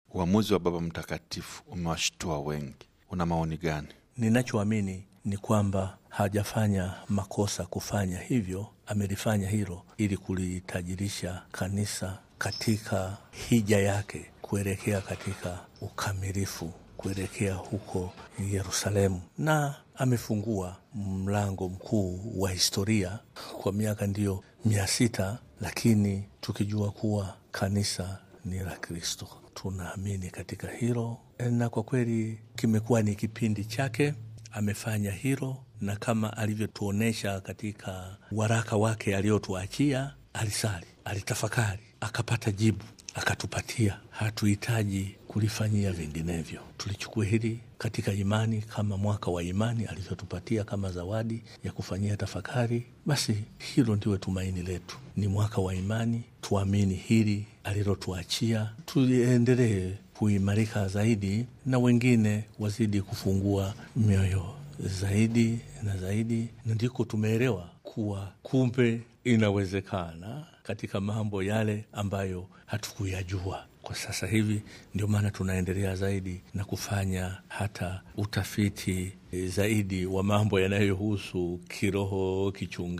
uamuzi wa Baba Mtakatifu umewashtua wengi. Una maoni gani? Ninachoamini ni kwamba hajafanya makosa kufanya hivyo, amelifanya hilo ili kulitajirisha kanisa katika hija yake kuelekea katika ukamilifu, kuelekea huko Yerusalemu, na amefungua mlango mkuu wa historia kwa miaka ndiyo mia sita, lakini tukijua kuwa kanisa ni la Kristo. Tunaamini katika hilo, na kwa kweli kimekuwa ni kipindi chake amefanya hilo, na kama alivyotuonyesha katika waraka wake aliotuachia, alisali, alitafakari, akapata jibu, akatupatia. Hatuhitaji kulifanyia vinginevyo. Tulichukua hili katika imani, kama mwaka wa imani alivyotupatia kama zawadi ya kufanyia tafakari. Basi hilo ndiwe tumaini letu, ni mwaka wa imani. Tuamini hili alilotuachia, tuendelee kuimarika zaidi na wengine wazidi kufungua mioyo zaidi na zaidi, na ndiko tumeelewa kuwa kumbe inawezekana katika mambo yale ambayo hatukuyajua kwa sasa hivi. Ndio maana tunaendelea zaidi na kufanya hata utafiti zaidi wa mambo yanayohusu kiroho,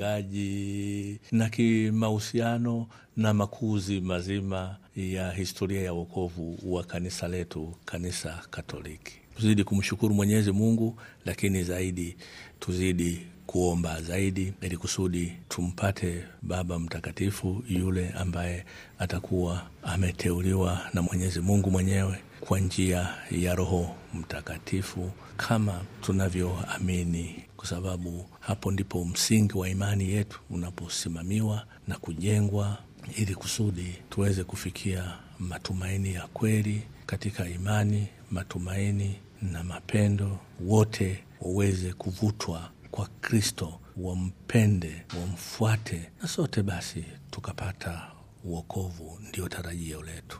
kichungaji na kimahusiano na makuzi mazima ya historia ya wokovu wa kanisa letu, kanisa Katoliki. Tuzidi kumshukuru Mwenyezi Mungu, lakini zaidi tuzidi kuomba zaidi, ili kusudi tumpate Baba Mtakatifu yule ambaye atakuwa ameteuliwa na Mwenyezi Mungu mwenyewe kwa njia ya Roho Mtakatifu kama tunavyoamini, kwa sababu hapo ndipo msingi wa imani yetu unaposimamiwa na kujengwa, ili kusudi tuweze kufikia matumaini ya kweli katika imani, matumaini na mapendo, wote waweze kuvutwa kwa Kristo, wampende, wamfuate, na sote basi tukapata uokovu. Ndio tarajio letu.